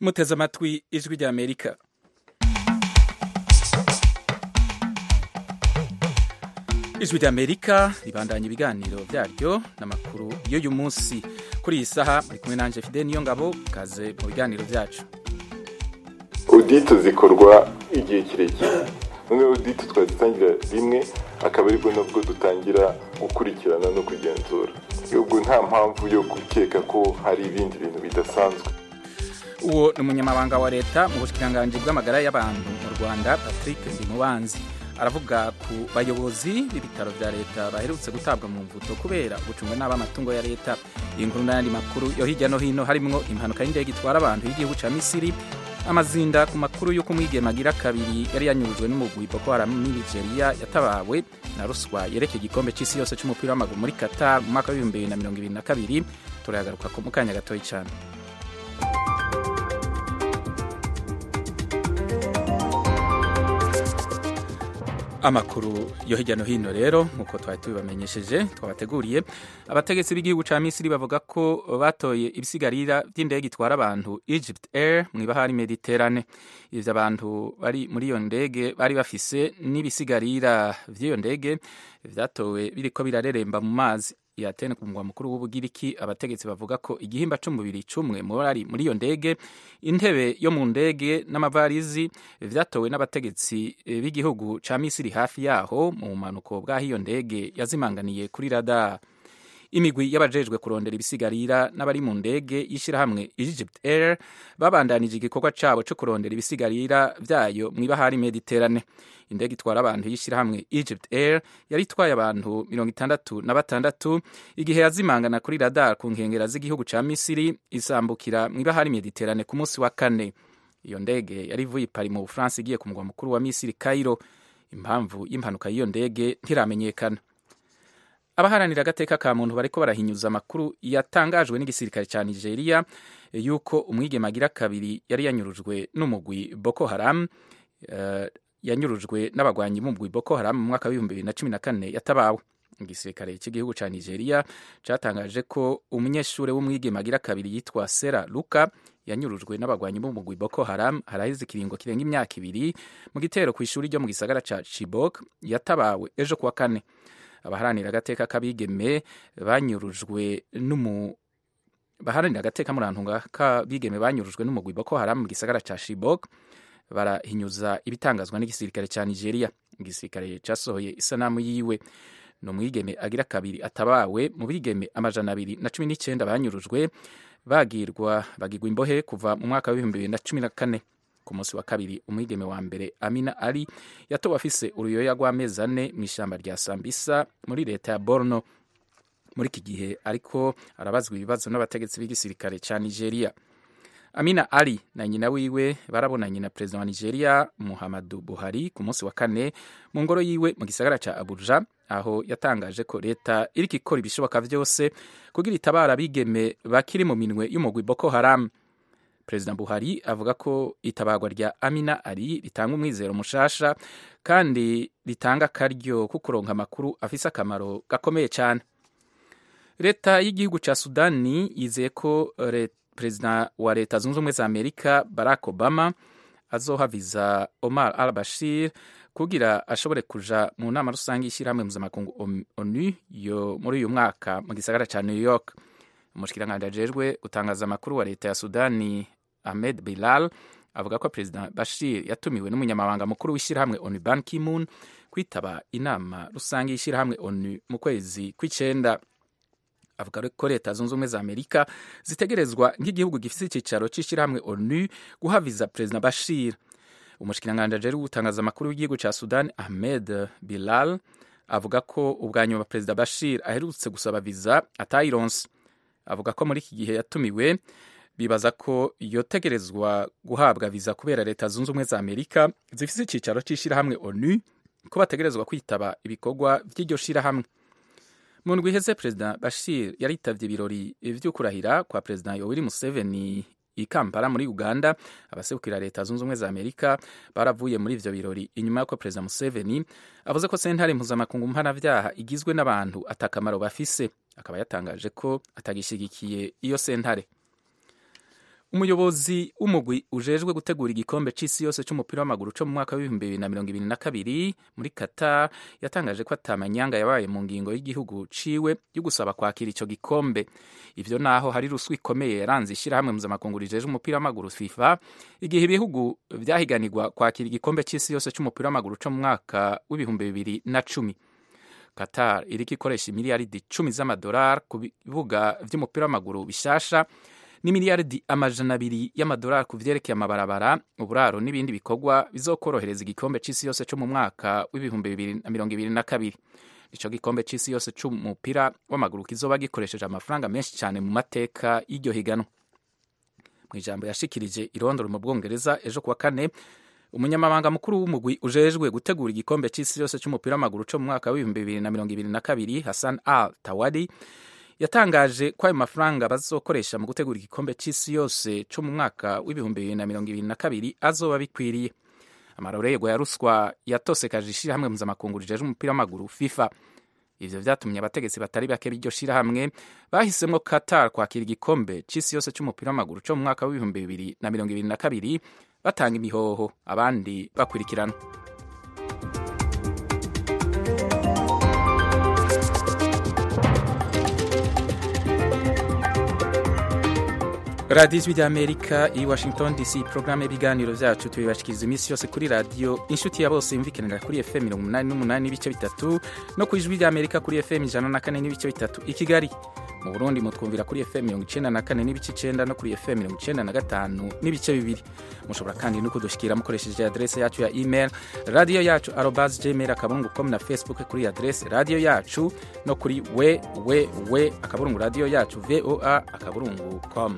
muteze amatwi ijwi rya amerika ijwi rya amerika ribandanya ibiganiro byaryo n'amakuru y'uyu munsi kuri iyi saha muri kumwe nanjye fide niyo ngabo kaze mu biganiro byacu odite zikorwa igihe kirekire noneho odite twazitangira rimwe akaba aribwo nabwo dutangira gukurikirana no kugenzura ubwo nta mpamvu yo gukeka ko hari ibindi bintu bidasanzwe uwo ni umunyamabanga wa leta mu bushikiranganji bw'amagara y'abantu mu rwanda patrick ndimubanzi aravuga ku bayobozi b'ibitaro bya leta baherutse gutabwa mu mvuto kubera gucunga nabi amatungo ya leta iyi nkuru n'ayandi makuru yo hirya no hino harimwo impanuka y'indege itwara abantu y'igihugu ca misiri amazinda ku makuru y'uko umwigeme agira kabiri yari yanyurujwe n'umugwi boko haram muri nigeria yatabawe na ruswa yerekeye igikombe c'isi yose c'umupira w'amaguru muri qatar mu mwaka w'ibihumbi bibiri na mirongo ibiri na kabiri turayagaruka mu kanya gatoyi cane amakuru yo hirya no hino rero nk'uko twari tubibamenyesheje twabateguriye abategetsi b'igihugu ca misiri bavuga ko batoye ibisigarira by'indege itwara abantu egypt air mu ibahari mediterane ivyo abantu bari muri iyo ndege bari bafise n'ibisigarira vy'iyo ndege vyatowe biriko birareremba mu mazi yatene ku mugwa mukuru w'ubugiriki abategetsi bavuga ko igihimba c'umubiri cumwe mu bari muri iyo ndege intebe yo mu ndege n'amavarizi vyatowe n'abategetsi b'igihugu ca misiri hafi yaho mu bumanuko bw'aho iyo ndege yazimanganiye kuri radar imigwi y'abajejwe kurondera ibisigarira n'abari mu ndege y'ishirahamwe Egypt Air babandanije igikorwa cabo co kurondera ibisigarira vyayo mw'ibahari Mediterane indege itwara abantu y'ishirahamwe Egypt Air yari itwaye abantu mirongo itandatu na batandatu igihe yazimangana kuri radar ku nkengera z'igihugu ca Misiri isambukira mw'ibahari Mediterane ku munsi wa kane iyo ndege yari ivuye Paris mu Bufaransa igiye ku mugwa mukuru wa Misiri Cairo impamvu y'impanuka y'iyo ndege ntiramenyekana abaharanira agateka ka muntu bariko barahinyuza amakuru yatangajwe n'igisirikare ca Nigeria yuko umwigeme agira kabiri yari yanyurujwe n'umugwi Boko Haram uh, yanyurujwe n'abagwanyi b'umugwi Boko Haram mu mwaka w'ibihumbi bibiri na cumi na kane yatabawe igisirikare cy'igihugu ca Nigeria catangaje ko umunyeshure w'umwigeme agira kabiri yitwa Sera Luka yanyurujwe n'abagwanyi b'umugwi Boko Haram haraheze ikiringo kirenga imyaka ibiri mu gitero kw'ishuri ryo mu gisagara ca Chibok yatabawe ejo kuwa kane abaharanira agateka k'abigeme banyurujwe n'umu baharanira agateka murantunga k'abigeme banyurujwe n'umugwi Boko Haram mu gisagara ca Chibok barahinyuza ibitangazwa n'igisirikare ca Nigeria igisirikare casohoye isanamu yiwe ni umwigeme agira kabiri atabawe mu bigeme amajana abiri na cumi n'icenda banyurujwe bagirwa bagirwa imbohe kuva mu mwaka w'ibihumbi bibiri na cumi na kane ku munsi wa kabiri umwigeme wa mbere Amina Ali yatowe afise uruyoya rw'amezi ane mu ishyamba rya Sambisa muri leta ya Borno muri iki gihe ariko arabazwa ibibazo n'abategetsi b'igisirikare ca Nigeria Amina Ali na nyina wiwe barabonanye na perezida wa Nigeria Muhammadu Buhari ku munsi wa kane mu ngoro yiwe mu gisagara ca Abuja aho yatangaje ko leta iriko ikora ibishoboka vyose kugira itabara abigeme bakiri mu minwe y'umugwi Boko Haram perezida buhari avuga ko itabagwa rya amina ari ritanga umwizero mushasha kandi ritanga akaryo ko kuronka amakuru afise akamaro gakomeye cyane leta y'igihugu ca sudani yizeye ko perezida wa leta zunze ubumwe za amerika barack obama azoha viza omar al bashir kugira ashobore kuja mu nama rusange y'ishyirahamwe mpuzamakungu onu yo muri uyu mwaka mu gisagara ca new york umushikiranganji ajejwe gutangaza amakuru wa leta ya sudani ahmed bilal avuga ko perezida bashir yatumiwe n'umunyamabanga mukuru w'ishyirahamwe onu ban kimun kwitaba inama rusange y'ishyirahamwe onu mu kwezi kw'icenda avuga ko leta zunze ubumwe za amerika zitegerezwa nk'igihugu gifise icicaro c'ishyirahamwe onu guhaviza perezida bashir umushikiranganji ajejwe gutangaza amakuru w'igihugu ca sudani ahmed bilal avuga ko ubwa nyuma perezida bashir aherutse gusaba viza atayironse avuga ko muri iki gihe yatumiwe bibaza ko yotegerezwa guhabwa viza kubera leta zunze ubumwe za amerika zifise icicaro c'ishirahamwe onu ko bategerezwa kwitaba ibikorwa vy'iryo shirahamwe mu ndwi iheze perezida bashir yaritavye ibirori vyo kurahira kwa perezida yoweri museveni i kampala muri uganda abaserukira leta zunze ubumwe za amerika baravuye muri ivyo birori inyuma y'uko perezida museveni avuze ko sentare mpuzamakungu mpanavyaha igizwe n'abantu atakamaro bafise akaba yatangaje ko atagishigikiye iyo sentare umuyobozi w'umugwi ujejwe gutegura igikombe c'isi yose c'umupira w'amaguru co mu mwaka w'ibihumbi bibiri na mirongo ibiri na kabiri muri qatar yatangaje ko atamanyanga yabaye mu ngingo y'igihugu ciwe yo gusaba kwakira ico gikombe ivyo naho hari ruswa ikomeye yaranze ishirahamwe mpuzamakungu rijejwe umupira w'amaguru fifa igihe ibihugu vyahiganirwa kwakira igikombe c'isi yose c'umupira w'amaguru co mu mwaka w'ibihumbi bibiri na cumi qatar iriko ikoresha imiliyaridi cumi z'amadolari ku bibuga vy'umupira w'amaguru bishasha n'imiliyaridi amajana abiri y'amadolari ku vyerekeye amabarabara uburaro n'ibindi bikorwa bizokorohereza igikombe c'isi yose co mu mwaka w'ibihumbi bibiri na mirongo ibiri na kabiri ico gikombe c'isi yose c'umupira w'amaguru kizoba gikoresheje amafaranga menshi cane mu mateka y'iryo higanwa mu ijambo yashikirije irondoro mu bwongereza ejo kuwa kane umunyamabanga mukuru w'umugwi ujejwe gutegura igikombe c'isi yose c'umupira w'amaguru co mu mwaka w'ibihumbi bibiri na mirongo ibiri na kabiri hassan al tawadi yatangaje ko ayo mafaranga bazokoresha mu gutegura igikombe c'isi yose co mu mwaka w'ibihumbi bibiri na mirongo ibiri na kabiri azoba bikwiriye amarorerwa ya ruswa yatosekaje ishirahamwe mpuzamakungu rijejwe umupira w'amaguru fifa ivyo vyatumye abategetsi batari bake b'iryo shirahamwe bahisemwo qatar kwakira igikombe c'isi yose c'umupira w'amaguru co mu mwaka w'ibihumbi bibiri na mirongo ibiri na kabiri batanga imihoho abandi bakurikirana radiyo ijwi ry'amerika i washington dc porogaramu y'ibiganiro byacu tubibashikiriza iminsi yose kuri radiyo inshuti ya bose yumvikanira kuri fm mirongo umunani n'umunani n'ibice bitatu no ku ijwi ry'amerika kuri fm ijana na kane n'ibice bitatu i kigali mu burundi mutwumvira kuri fm mirongo icenda na kane n'ibice icenda no kuri fm mirongo icenda na gatanu n'ibice bibiri mushobora kandi no kudushikira mukoresheje adrese yacu ya email radiyo yacu arobas gmail akaburungu com na facebook kuri adrese radiyo yacu no kuri we we we akaburungu radiyo yacu voa akaburungu com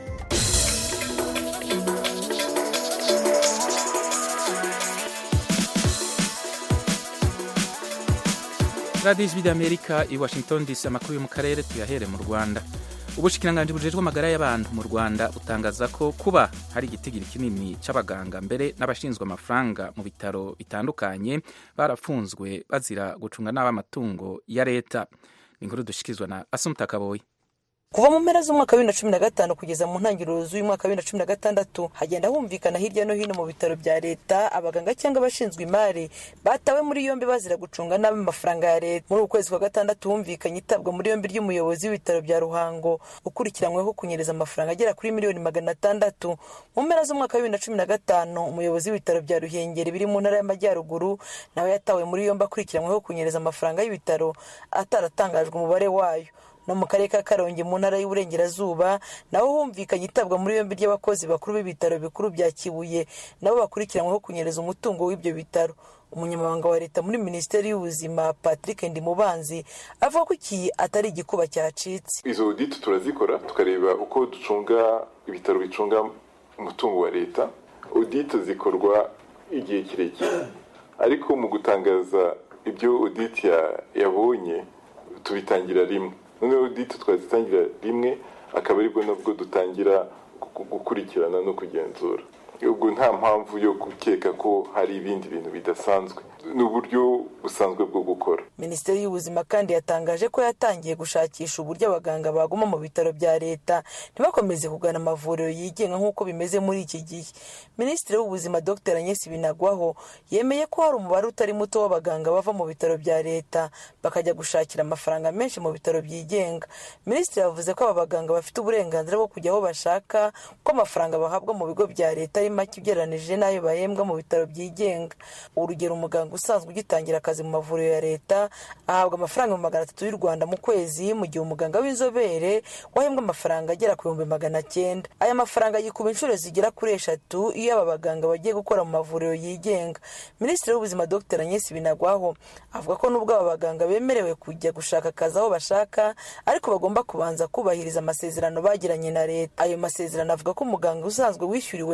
radiyo ijwi ry'amerika i washington dc amakuru yo mu karere tuyahere mu rwanda ubushikiranganji bujejwe amagara y'abantu mu rwanda butangaza ko kuba hari igitigiri kinini c'abaganga mbere n'abashinzwe amafaranga mu bitaro bitandukanye barafunzwe bazira gucunga nabi amatungo ya leta ni inkuru dushikirizwa na asumta kaboyi kuva mu mpera z'umwaka wa bibiri na cumi na gatanu kugeza mu ntangiriro z'uyu mwaka wa bibiri na cumi na gatandatu hagenda humvikana hirya no hino mu bitaro bya leta abaganga cyangwa abashinzwe imari batawe muri yombi bazira gucunga nabi amafaranga ya leta muri uku kwezi kwa gatandatu humvikanye itabwa muri yombi ry'umuyobozi w'ibitaro bya ruhango ukurikiranyweho kunyereza amafaranga agera kuri miliyoni magana atandatu mu mpera z'umwaka wa bibiri na cumi na gatanu umuyobozi w'ibitaro bya ruhengeri biri mu ntara y'amajyaruguru nawe yatawe muri yombi akurikiranyweho kunyereza amafaranga y'ibitaro ataratangajwe umubare wayo no mu karere ka karongi mu ntara y'uburengerazuba naho humvikanye itabwa muri yombi ry'abakozi bakuru b'ibitaro bikuru bya kibuye nabo bakurikiranyweho kunyereza umutungo w'ibyo bitaro umunyamabanga wa leta muri minisiteri y'ubuzima patrick ndimubanzi avuga ko iki atari igikuba cyacitse izo audit turazikora tukareba uko ducunga ibitaro bicunga umutungo wa leta audit zikorwa igihe kirekire ariko mu gutangaza ibyo audit yabonye tubitangira rimwe noneho audit twazitangira rimwe akaba aribwo nabwo dutangira gukurikirana no kugenzura ubwo nta mpamvu yo gukeka ko hari ibindi bintu bidasanzwe ni uburyo busanzwe bwo gukora minisiteri y'ubuzima kandi yatangaje ko yatangiye gushakisha uburyo abaganga baguma mu bitaro bya leta ntibakomeze kugana amavuriro yigenga nk'uko bimeze muri iki gihe minisitiri w'ubuzima dr agnes binagwaho yemeye ko hari umubare utari muto w'abaganga bava mu bitaro bya leta bakajya gushakira amafaranga menshi mu bitaro byigenga minisitiri yavuze ko aba baganga bafite uburenganzira bwo kujya aho bashaka ko amafaranga bahabwa mu bigo bya leta ari make ugereranije n'ayo bahembwa mu bitaro byigenga urugero umuganga usanzwe ugitangira akazi mu mavuriro ya leta ahabwa amafaranga magana atatu y'u rwanda mu kwezi mu gihe umuganga w'inzobere wahembwa amafaranga agera ku bihumbi magana cyenda aya mafaranga yikuba inshuro zigera kuri eshatu iyo aba baganga bagiye gukora mu mavuriro yigenga minisitiri w'ubuzima dr agnes binagwaho avuga ko nubwo aba baganga bemerewe kujya gushaka akazi aho bashaka ariko bagomba kubanza kubahiriza amasezerano bagiranye na leta ayo masezerano avuga ko umuganga usanzwe wishyuriwe na leta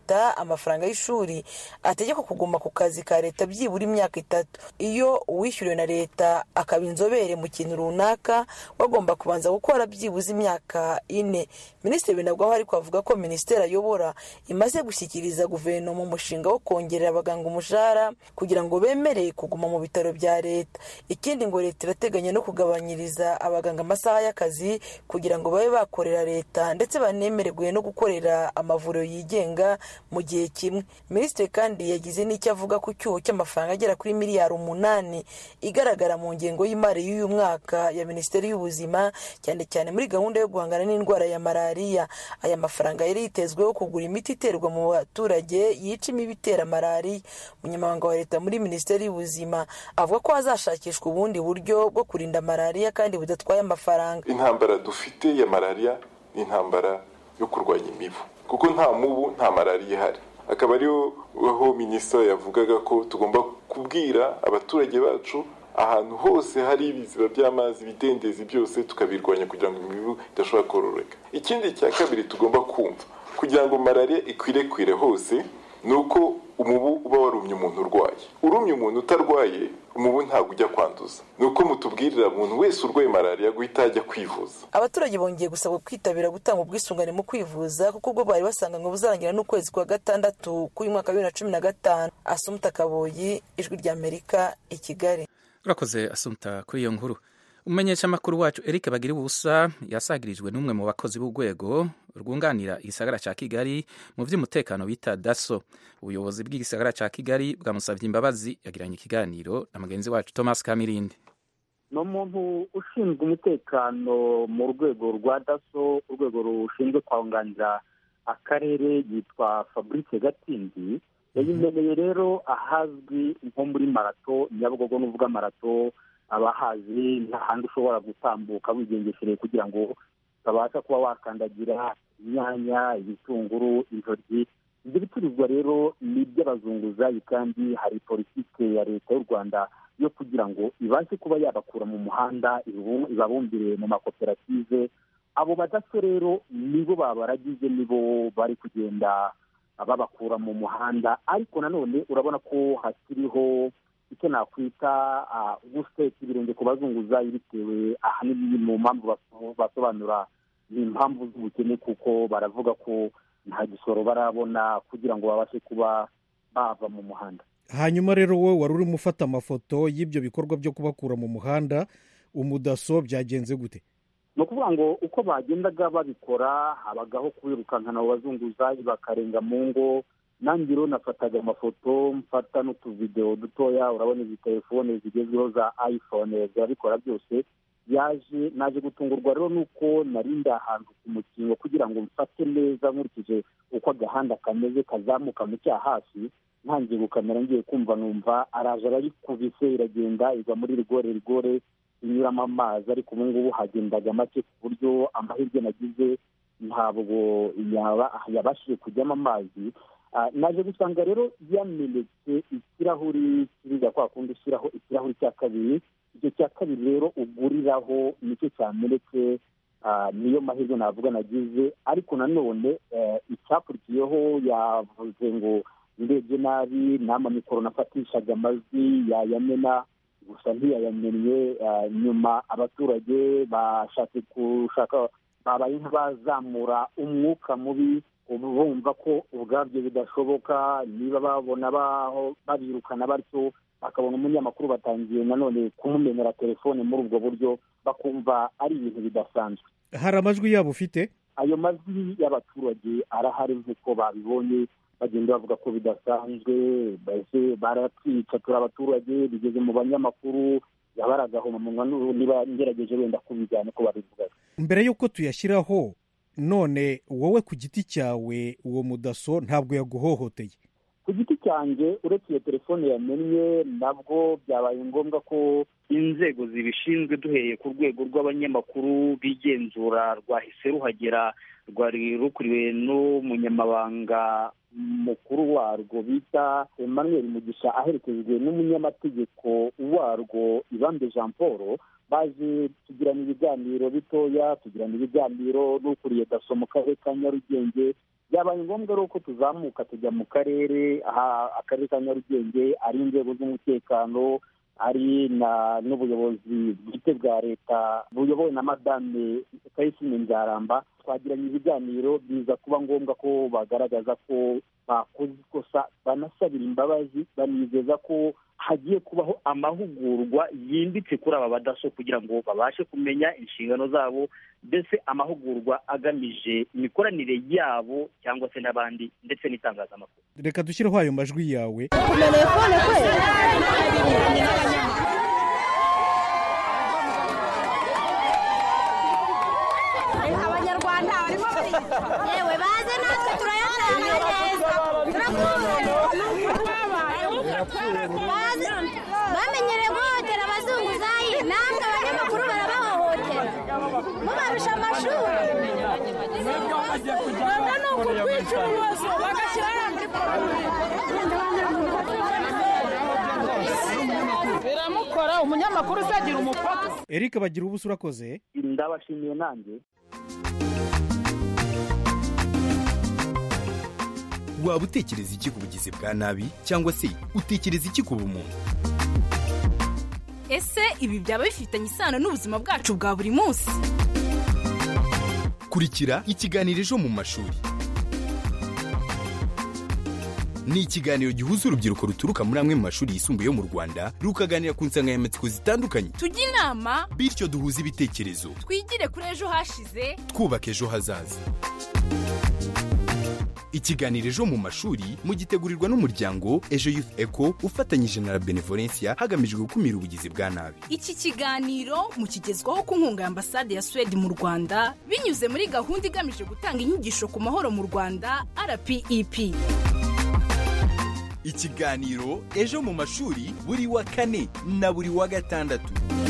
leta amafaranga y'ishuri ategekwa kuguma ku kazi ka leta byibura imyaka itatu iyo uwishyuriwe na leta akaba inzobere mu kintu runaka bagomba kubanza gukora byibuze imyaka ine minisitiri binagwaho ariko avuga ko minisiteri ayobora imaze gushyikiriza guverinoma umushinga wo kongerera abaganga umushahara kugira ngo bemere kuguma mu bitaro bya leta ikindi ngo leta irateganya no kugabanyiriza abaganga amasaha y'akazi kugira ngo babe bakorera leta ndetse banemererwe no gukorera amavuriro yigenga mu gihe kimwe minisitiri kandi yagize n'icyo avuga ku cyuho cy'amafaranga agera kuri miliyari umunani igaragara mu ngengo y'imari y'uyu mwaka ya minisiteri y'ubuzima cyane cyane muri gahunda yo guhangana n'indwara ya malariya aya mafaranga yari yitezweho kugura imiti iterwa mu baturage yica imibu itera malariya umunyamabanga wa leta muri minisiteri y'ubuzima avuga ko hazashakishwa ubundi buryo bwo kurinda malariya kandi budatwaye amafaranga intambara dufite ya malariya ni intambara yo kurwanya imibu kuko nta mubu nta malariya ihari akaba ariho aho minisitiri yavugaga ko tugomba kubwira abaturage bacu ahantu hose hari ibiziba by'amazi ibidendezi byose tukabirwanya kugira ngo imibu idashobora kororeka ikindi cya kabiri tugomba kumva kugira ngo malariya ikwirakwire hose ni uko umubu uba warumye umuntu urwaye urumye umuntu utarwaye umubu ntabwo ujya kwanduza ni uko mutubwirira umuntu wese urwaye malariya guhita ajya kwivuza abaturage bongeye gusabwa kwitabira gutanga ubwisungane mu kwivuza kuko ubwo bari basanganywe buzarangira n'ukwezi kwa gatandatu k'uyu mwaka wa bibiri na cumi na gatanu asumuta kaboyi ijwi ry'amerika i kigali urakoze asumta kuri iyo nkuru umumenyeshamakuru wacu eric bagira ubusa yasagirijwe n'umwe mu bakozi b'urwego rwunganira igisagara cya kigali mu by'umutekano bita daso ubuyobozi bw'igisagara cya kigali bwamusabye imbabazi yagiranye ikiganiro na mugenzi wacu thomas kamirindi ni umuntu ushinzwe umutekano mu rwego rwa daso urwego rushinzwe kwunganira akarere yitwa fabrice gatsinzi yayimeneye rero ahazwi nko muri marato nyabugogo n'uvuga marato abahazi nta handi ushobora gutambuka wigengeshereye kugira ngo utabasha kuba wakandagira inyanya ibitunguru intoryi ibyo bicuruzwa rero ni iby'abazunguzayi kandi hari politiki ya leta y'u rwanda yo kugira ngo ibashe kuba yabakura mu muhanda ibabumbire mu makoperative abo badaso rero nibo babaragize nibo bari kugenda babakura mu muhanda ariko nanone urabona ko hakiriho icyo nakwita guseta ibirenge ku bazunguzayi bitewe ahanini mu mpamvu basobanura ni impamvu z'ubukene kuko baravuga ko nta gisoro barabona kugira ngo babashe kuba bava mu muhanda hanyuma rero wowe wari urimo ufata amafoto y'ibyo bikorwa byo kubakura mu muhanda umudaso byagenze gute ni ukuvuga ngo uko bagendaga babikora habagaho kubirukankana abo bazunguzayi bakarenga mu ngo nanjye rero nafataga amafoto mfata n'utuvidewo dutoya urabona izi telefone zigezweho za ayifone zirabikora byose yaje naje gutungurwa rero nuko narinda ahantu ku mukingo kugira ngo mfate neza nkurikije uko agahanda kameze kazamuka mu cyaha hasi ntangiye gukamera ngiye kumva numva araje arayikubise iragenda igwa muri rigore rigore inyuramo amazi ariko ubu ngubu hagendaga make ku buryo amahirwe nagize ntabwo yabashije kujyamo amazi naje gusanga rero yamenetse ikirahuri kiriya kwa kundi ushyiraho ikirahuri cya kabiri icyo cya kabiri rero uguriraho nicyo cyamenetse niyo mahirwe navuga nagize ariko nanone icyakurikiyeho yavuze ngo ndebye nabi n'amamikoro nafatishaga amajwi yayamena gusa ntiyayamennye nyuma abaturage bashatse gushaka babaye nk'abazamura umwuka mubi bumva ko ubwabyo bidashoboka niba babona babirukana batyo bakabona umunyamakuru batangiye nanone kumumenera telefone muri ubwo buryo bakumva ari ibintu bidasanzwe hari amajwi yabo ufite ayo majwi y'abaturage arahari nk'uko babibonye bagenda bavuga ko bidasanzwe baratwica turi abaturage bigeze mu banyamakuru yabaragahoma munwa niba ngerageje wenda kubijyana uko babivugaga mbere y'uko tuyashyiraho none wowe ku giti cyawe uwo mudaso ntabwo yaguhohoteye ku giti cyanjye uretse iyo telefone yamennye nabwo byabaye ngombwa ko inzego zibishinzwe duhereye ku rwego rw'abanyamakuru b'igenzura rwahise ruhagera rwari rukuriwe n'umunyamabanga mukuru warwo bita emmanuel mugisha aherekejwe n'umunyamategeko warwo ibambe jean paul baje tugirana ibiganiro bitoya tugirana ibiganiro n'ukuriye daso mu karere ka nyarugenge byabaye ngombwa rero ko tuzamuka tujya mu karere aha akarere ka nyarugenge ari inzego z'umutekano ari n'ubuyobozi bwite bwa leta buyobowe na madame kayisime nzaramba twagiranye ibiganiro biza kuba ngombwa ko bagaragaza ko bakoze ikosa banasabira imbabazi banizeza ko hagiye kubaho amahugurwa yimbitse kuri aba badaso kugira ngo babashe kumenya inshingano zabo mbese amahugurwa agamije imikoranire yabo cyangwa se n'abandi ndetse n'itangazamakuru reka dushyireho ayo majwi yawe abanyarwanda barimo yewe baze natwe turayatanga neza bamenyereye guhohotera abazunguzayi namwe abanyamakuru barabahohotera mubarusha amashuri ntabwo ni ukutwica ibibazo bagashyiraho biramukora umunyamakuru uzagira umupaka eric bagira ubusa urakoze ndabashimiye nanjye waba utekereza iki ku bugizi bwa nabi cyangwa se utekereza iki ku bumuntu ese ibi byaba bifitanye isano n'ubuzima bwacu bwa buri munsi kurikira ikiganiro ejo mu mashuri ni ikiganiro gihuza urubyiruko ruturuka muri amwe mu mashuri yisumbuye yo mu rwanda rukaganira ku nsanganyamatsiko zitandukanye tujye inama bityo duhuze ibitekerezo twigire kuri ejo hashize twubaka ejo hazaza ikiganiro ejo mu mashuri mugitegurirwa n'umuryango ejo youth eco ufatanyije na la benevolencia hagamijwe gukumira ubugizi bwa nabi iki kiganiro mukigezwaho ku nkunga ya ambasade ya suwede mu rwanda binyuze muri gahunda igamije gutanga inyigisho ku mahoro mu rwanda rpep ikiganiro ejo mu mashuri buri wa kane na buri wa gatandatu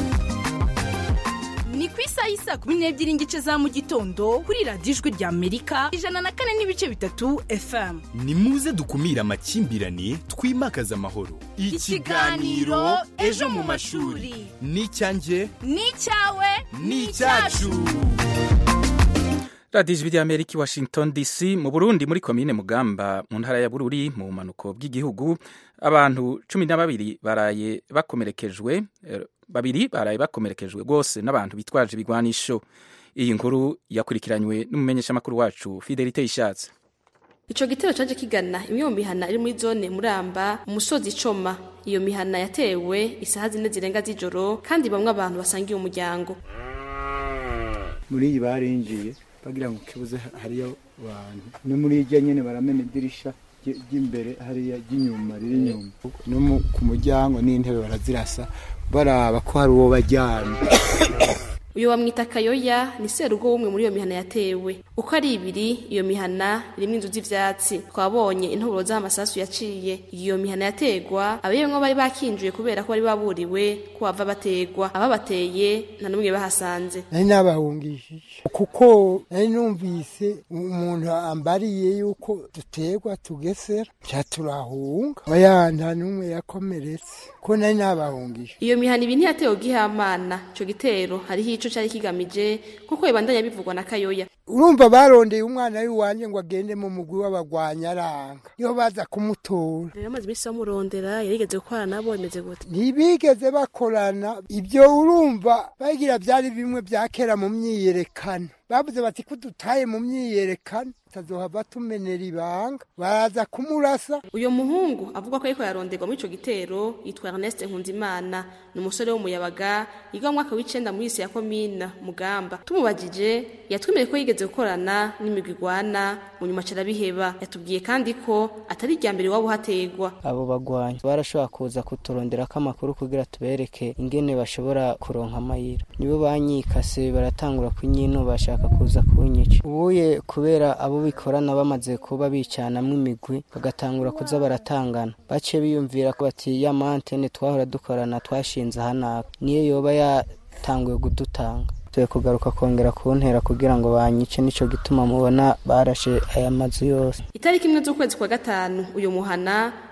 ni ku isaha y'isaa kumi n'ebyiri n'igice za mu gitondo kuri radiyo ijwi rya amerika ijana na kane n'ibice bitatu fm ni muze dukumire amakimbirane twimakaze amahoro Ikiganiro Ejo mu Mashuri. ni icyanjye ni icyawe ni icyacu radiyo ijwi ry'amerika i washington dc mu burundi muri komine mugamba mu ntara ya bururi mu bumanuko bw'igihugu abantu cumi na babiri baraye bakomerekejwe eh, babiri baraye bakomerekejwe rwose n'abantu bitwaje ibigwanisho iyi nkuru yakurikiranywe n'umumenyeshamakuru wacu fidelite ishatse Ico gitero caje kigana imwe mu mihana iri muri zone Muramba umusozi Coma iyo mihana yatewe isaha zine zirenga z'ijoro kandi bamwe abantu basangiye umuryango muri iyi barinjiye bagira ngo kibuze hariyo abantu no muri irya nyene baramena idirisha ry- ry'imbere hariya ry'inyuma riri inyuma no mu- ku muryango n'intebe barazirasa baraba ko hari uwo bajyana uyo bamwita Kayoya ni serugo w'umwe muri iyo mihana yatewe uko ari ibiri iyo mihana irimwo inzu z'ivyatsi twabonye intoboro z'amasasu yaciye iyo mihana yategwa abayemwo bari bakinjuye kubera ko bari baburiwe ko bava bategwa ababateye nta n'umwe bahasanze nari nabahungishije kuko nari numvise umuntu ambariye yuko duterwa tugesera nca turahunga oya nta n'umwe yakomeretse ko nari nabahungishije iyo mihana ibi ntiyatewe gihamana ico gitero hariho ico cari kigamije kuko ibandanya bivugwa na Kayoya urumva barondeye umwana w'iwanjye ngo agende mu mugwi w'abagwanya aranga niho baza kumutora rero amaze iminsi bamurondera yarigeze gukorana nabo bimeze gute ntibigeze bakorana ibyo urumva bagira byari bimwe bya kera mu myiyerekano bavuze bati ko dutaye mu myiyerekano tazohava tumenera ibanga baraza kumurasa uyo muhungu avuga ko ariko yaronderwa muri ico gitero yitwa Ernest Nkunzimana ni umusore w'umuyabaga yiga mu mwaka w'icenda muri isi ya komina mugamba tumubajije yatwemereye ko yigeze gukorana n'imigwi igwana mu nyuma carabiheba yatubwiye kandi ko atari irya mbere waba uhategwa abo bagwanyi barashobora kuza kuturonderako amakuru kugira tubereke ingene bashobora kuronka amayira nibo banyikase baratangura kunyino bashaka kuza kunyica ubuye kubera abo bikorana bamaze kuba bicanamwo imigwi bagatangura kuza baratangana bace biyumvira ko bati ya mantene twahora dukorana twashinze ahanaka niyo yoba yatanguye kudutanga tuye kugaruka kongera kuntera kugira ngo banyice nico gituma mubona barashe aya mazu yose itariki imwe z'ukwezi kwa gatanu uyu muhana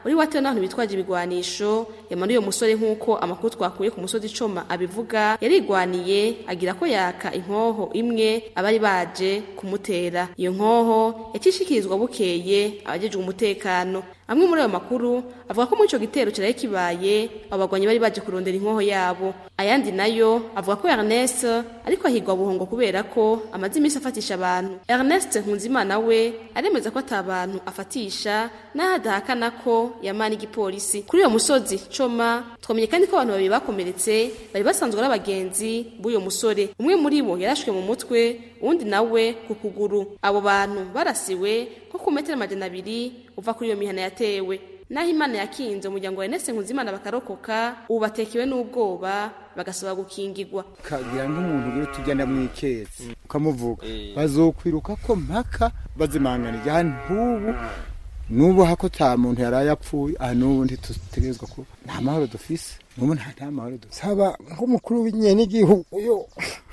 uri watewe n'abantu bitwaje ibigwanisho yamanuye uwo musore nk'uko amakuru twakuye ku musozi icoma abivuga yarigwaniye agira ko yaka inkoho imwe abari baje kumutera iyo nkoho yacishikirizwa bukeye abajejwe umutekano amwe muri ayo makuru avuga ko muri ico gitero caraye kibaye abo bagwanyi bari baje kurondera inkoho yabo ayandi nayo avuga ko Ernest ariko ahigwa buhongo kubera ko amaze iminsi afatisha abantu Ernest Nkunzimana we aremeza ko ata bantu afatisha naho adahakana ko yamana igipolisi kuri uyo musozi coma twamenye kandi ko abantu babiri bakomeretse bari basanzwe ari abagenzi b'uyo musore umwe muri bo yarashwe mu mutwe uwundi nawe ku kuguru abo bantu barasiwe nko ku metero amajana abiri uva kuri iyo mihana yatewe naho imana yakinze umuryango wa Ernest Nkunzimana bakarokoka ubu batekewe n'ubwoba bagasaba gukingirwa kagira nk'umuntu uri tugenda mu ikezi ukamuvuga bazokwiruka ko mpaka bazimangana ijya ntubu nubu hako ta muntu yaraye apfuye aha nubu ntitutegerezwa ko nta mahoro dufise nubu nta nta mahoro dufise saba nk'umukuru w'inyenegihugu yo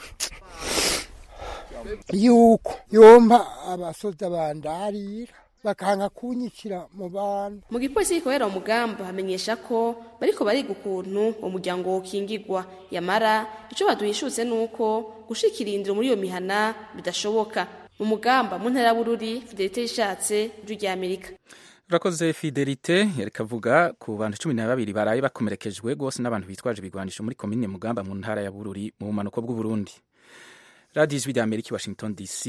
yuko yompa abasoza bandarira bakanga kunyikira mu bantu mu gipolisi gikorera umugamba hamenyesha ko bariko bariga ukuntu umuryango wokingirwa yamara ico baduhishutse nuko gushikira indiro muri iyo mihana bidashoboka mu mugamba mu ntara bururi fidelite yishatse ijwi rya amerika urakoze fidelite yareka avuga ku bantu cumi na babiri baraye bakomerekejwe rwose n'abantu bitwaje ibigwanisho muri komine mugamba mu ntara ya bururi mu bumanuko bw'uburundi radiyo ijwi rya amerika washington dc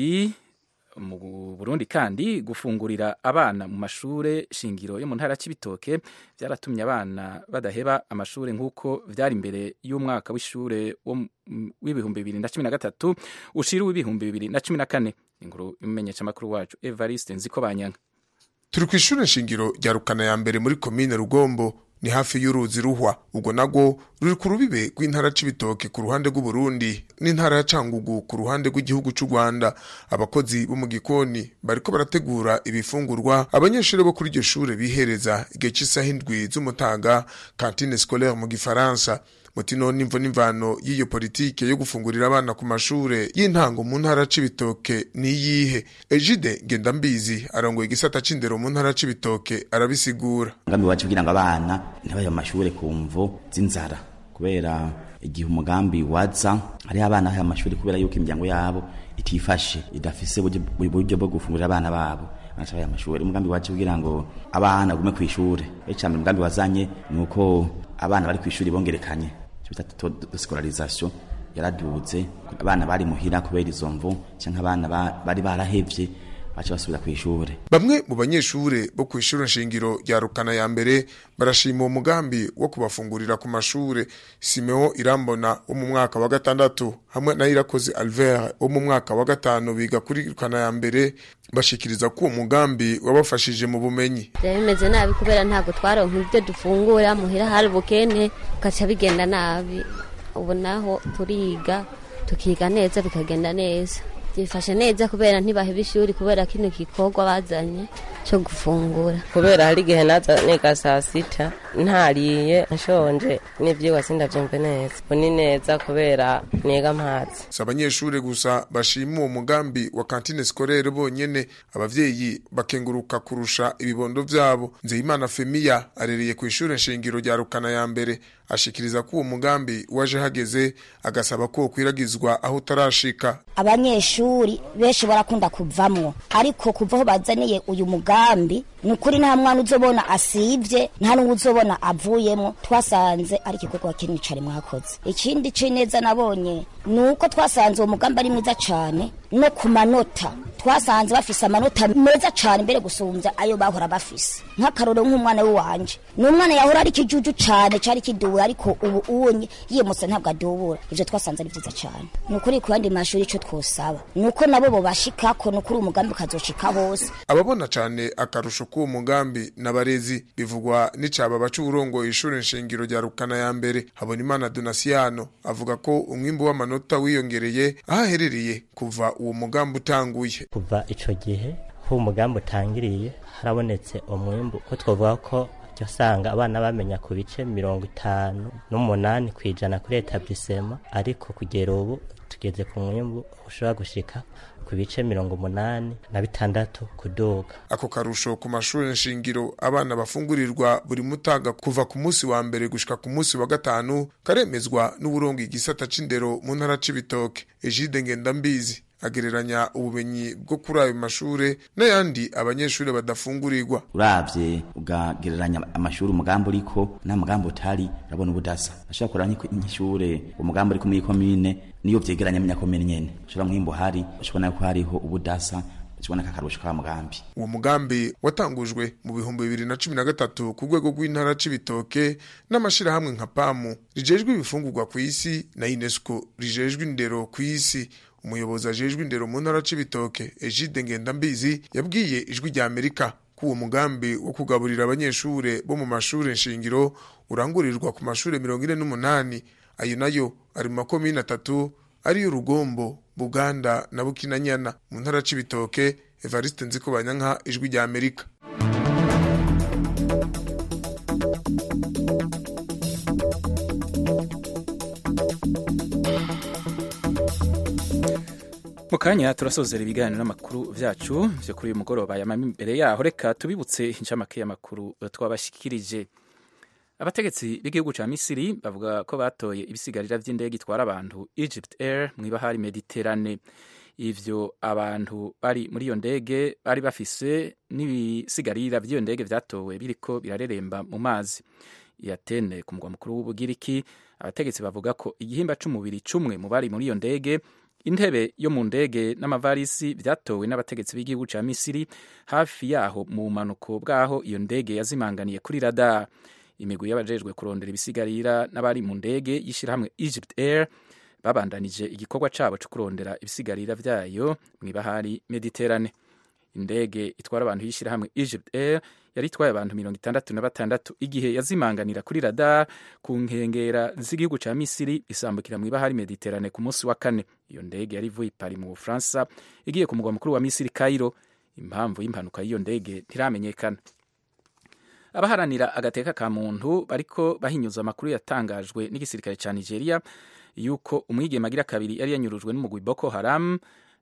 mu burundi kandi gufungurira abana mu mashure shingiro yo mu ntara c'ibitoke byaratumye abana badaheba amashure nk'uko vyari imbere y'umwaka w'ishure w'ibihumbi bibiri na cumi na gatatu ushira w'ibihumbi bibiri na cumi na kane inkuru imenyesha amakuru wacu evariste nziko banyanga turi ku ishure shingiro rya rukana ya mbere muri komine rugombo ni hafi y'uruzi ruhwa ubwo nagwo ruri ku rubibe rw'intara c'ibitoke ku ruhande rw'uburundi n'intara ya cangugu ku ruhande rw'igihugu c'u rwanda abakozi bo mu gikoni bariko barategura ibifungurwa abanyeshuri bo kuri iryo shure bihereza igihe c'isaha indwi z'umutaga kantine scolaire mu gifaransa mutino n'imvo n'imvano y'iyo politike yo gufungurira abana ku mashure y'intango mu ntara c'ibitoke niyihe ejide ngendambizi arongoye igisata c'indero mu ntara c'ibitoke arabisigura umugambi wacu kugira ngo abana ntibaye mu mashure ku mvo z'inzara kubera igihe umugambi waza hariho abana bahaye amashuri kubera yuko imiryango yabo itifashe idafise uburyo bwo gufungurira abana babo banacabaye amashuri umugambi wacu kugira ngo abana bagume kw'ishure icambere umugambi wazanye ni uko abana bari kw'ishuri bongerekanye bita scolarisation yaraduze abana bari muhira kubera izo mvu canke abana bari barahevye baca basubira kw'ishure bamwe mu banyeshure bo kw'ishure nshingiro rya rukana ya mbere barashima uwo mugambi wo kubafungurira ku mashure simeo irambona wo mu mwaka wa gatandatu hamwe na irakoze alvert wo mu mwaka wa gatanu biga kuri rukana ya mbere bashikiriza ko uwo mugambi wabafashije mu bumenyi byari bimeze nabi kubera ntabwo twaronka ibyo dufungura muhira hari ubukene ugaca bigenda nabi ubu naho turiga tukiga neza bikagenda neza byifashe neza kubera ntibaheba ishuri kubera kino gikorwa bazanye cyo gufungura kubera hari igihe naza niga saa sita ntariye nshonje n'ibyigwa sindabyumve neza ubu ni neza kubera niga amazi si abanyeshuri gusa bashima uwo mugambi wa kantine sikorere bonyene abavyeyi bakenguruka kurusha ibibondo vyabo nzeyimana femiya arereye ku ishure nshingiro rya rukana ya mbere ashikiriza ko uwo mugambi waje hageze agasaba ko kwiragizwa aho utarashika abanyeshuri benshi barakunda kuvamwo ariko kuva aho bazaniye uyu mugambi ni ukuri nta mwana uzobona asivye nta n'uwo uzobona avuyemo twasanze ari igikorwa kinini cane mwakoze ikindi c'ineza nabonye ni uko twasanze uwo mugambi ari mwiza cane no ku manota twasanze bafise amanota meza cane mbere gusumbya ayo bahora bafise nk'akaroro nk'umwana w'iwanje ni umwana yahora ari ikijuju cane cari kidubura ariko ubu unye yimutse ntabwo adubura ivyo twasanze ari vyiza cane ni ukuri ku yandi mashuri ico twosaba ni uko nabo bobashikako ni ukuri umugambi ukazoshika hose ababona cane akarusho k'uwo mugambi n'abarezi bivugwa n'icaba baca uburongoye ishure nshingiro rya rukana ya mbere habonimana donasiano avuga ko umwimbu w'amanota wiyongereye aho aherereye kuva uwo mugambi utanguye kuva ico gihe ho umugambi utangiriye harabonetse umwimbu ko twavuga ko jya usanga abana bamenya ku bice mirongo itanu n'umunani ku ijana kuri etablisema ariko kugera ubu tugeze ku mwimbu ushobora gushika ku bice mirongo umunani na bitandatu kuduga ako karusho ku mashuri nshingiro abana bafungurirwa buri mutaga kuva ku munsi wa mbere gushika ku munsi wa gatanu karemezwa n'uburongo igisata c'indero mu ntara c'ibitoke Egide Ngendambizi agereranya ubumenyi bwo kuri ayo mashure n'ayandi abanyeshuri badafungurirwa uravye ugagereranya amashuri umugambi uriko n'umugambi utari urabona ubudasa ashobora kureba nk'ishure umugambi uriko muri komine niyo vyegeranya menya komine nyene ushobora mwimbo hari ushobona ko hariho ubudasa ukibona kakarusho ka mugambi uwo mugambi watangujwe mu bihumbi bibiri na cumi na gatatu ku rwego rw'intara c'ibitoke n'amashirahamwe nka pamu rijejwe ibifungurwa ku isi na unesco rijejwe indero ku isi umuyobozi ajejwe indero mu ntara c'ibitoke egide ngendambizi yabwiye ijwi rya amerika ko uwo mugambi wo kugaburira abanyeshure bo mu mashure nshingiro urangurirwa ku mashure mirongo ine n'umunani ayo nayo ari mu makomine atatu ariyo rugombo buganda na bukinanyana mu ntara c'ibitoke evariste nzikobanyanka ijwi rya amerika mu kanya turasozera ibiganiro n'amakuru vyacu vyo kuri uyu mugoroba yamama imbere yaho reka tubibutse incamake y'amakuru twabashikirije abategetsi b'igihugu ca misiri bavuga ko batoye ibisigarira vy'indege itwara abantu egypt air mw'ibahari mediterane ivyo abantu bari muri iyo ndege bari bafise n'ibisigarira vy'iyo ndege vyatowe biriko birareremba mu mazi yatene ku mugwa mukuru w'ubugiriki abategetsi bavuga ko igihimba c'umubiri cumwe mu bari muri iyo ndege intebe yo mu ndege n'amavarisi vyatowe n'abategetsi b'igihugu ca misiri hafi yaho mu bumanuko bw'aho iyo ndege yazimanganiye kuri radar imigwi y'abajejwe kurondera ibisigarira n'abari mu ndege y'ishirahamwe egypt air babandanije igikorwa cabo co kurondera ibisigarira vyayo mw'ibahari mediterane indege itwara abantu y'ishirahamwe egypt air yari itwaye abantu mirongo itandatu na batandatu igihe yazimanganira kuri radar ku nkengera z'igihugu ca misiri isambukira mw'ibahari mediterane ku munsi wa kane iyo ndege yari ivuye ipari mu bufaransa igiye ku mugwa mukuru wa misiri cairo impamvu y'impanuka y'iyo ndege ntiramenyekana abaharanira agateka ka muntu bariko bahinyuza amakuru yatangajwe n'igisirikare ca nigeria yuko umwigeme agira kabiri yari yanyurujwe n'umugwi boko haram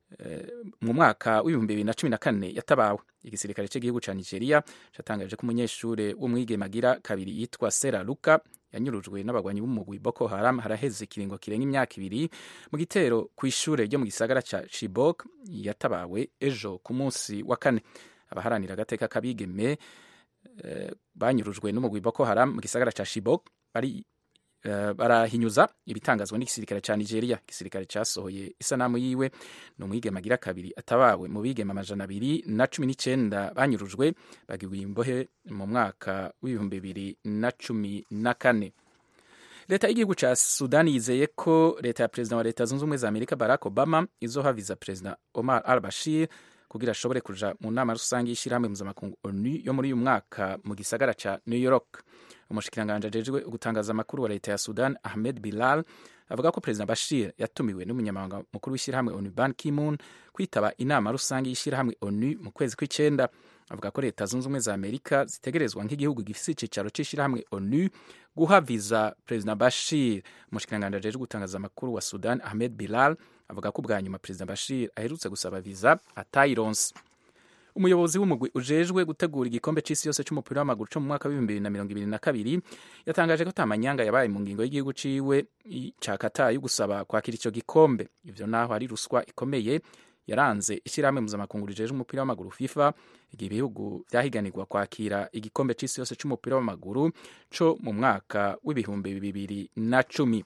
mu mwaka w'ibihumbi bibiri na cumi na kane yatabawe igisirikare cy'igihugu ca nigeria catangaje ko umunyeshure w'umwigeme agira kabiri yitwa sera luka yanyurujwe n'abagwanyi b'umugwi boko haram haraheze ikiringo kirenga imyaka ibiri mu gitero ku ishure ryo mu gisagara ca chibok yatabawe ejo ku munsi wa kane abaharanira agateka k'abigeme uh, banyurujwe n'umugwi boko haram mu gisagara ca chibok bari Uh, barahinyuza ibitangazwa n'igisirikare ca Nigeria igisirikare casohoye isanamu yiwe ni umwigeme agira kabiri atabawe mu bigeme amajana abiri na cumi n'icenda banyurujwe bagirwa imbohe mu mwaka w'ibihumbi bibiri na cumi na kane leta y'igihugu ca sudani yizeye ko leta ya perezida wa leta zunze ubumwe za amerika barack obama izohaviza perezida omar al bashir kugira ashobore kuja mu nama rusange y'ishirahamwe mpuzamakungu onu yo muri uyu mwaka mu gisagara ca new york umushikiranganji ajejwe gutangaza amakuru wa leta ya sudan ahmed bilal avuga ko perezida bashir yatumiwe n'umunyamabanga mukuru w'ishyirahamwe onu ban kimun kwitaba inama rusange y'ishyirahamwe onu mu kwezi kw'icenda avuga ko leta zunze ubumwe za amerika zitegerezwa nk'igihugu gifise icicaro c'ishyirahamwe onu guha viza perezida bashir umushikiranganji ajejwe gutangaza amakuru wa sudan ahmed bilal avuga ko ubwa nyuma perezida bashir aherutse gusaba viza atayironse umuyobozi w'umugwi ujejwe gutegura igikombe c'isi yose c'umupira w'amaguru co mu mwaka w'ibihumbi bibiri na mirongo ibiri na kabiri yatangaje ko atamanyanga yabaye mu ngingo y'igihugu ciwe ca kata yo gusaba kwakira ico gikombe ivyo naho ari ruswa ikomeye yaranze ishyirahamwe mpuzamakungu rijejwe umupira w'amaguru fifa igihe ibihugu vyahiganirwa kwakira igikombe c'isi yose c'umupira w'amaguru co mu mwaka w'ibihumbi bibiri na cumi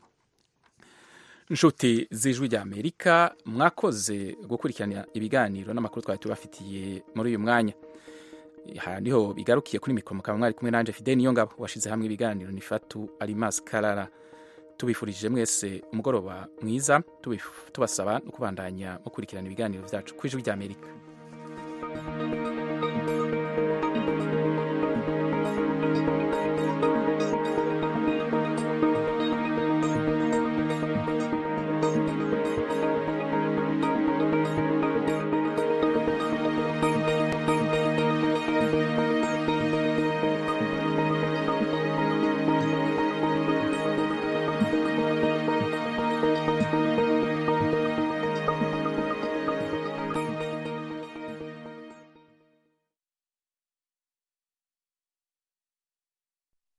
nshuti z'ijwi rya amerika mwakoze gukurikirana ibiganiro n'amakuru twari tubafitiye muri uyu mwanya aha niho bigarukiye kuri mikoro mukaba mwari kumwe nanje fide niyo ngabo washize hamwe ibiganiro ni fatu alimas karara tubifurije mwese umugoroba mwiza tubasaba no kubandanya mukurikirana ibiganiro vyacu ku ijwi rya amerika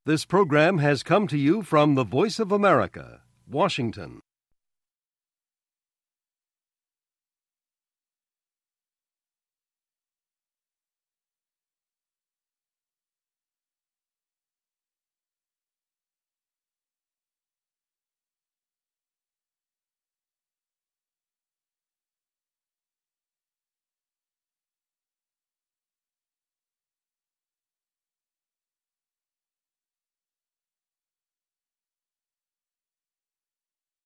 This program has come to you from the Voice of America, Washington.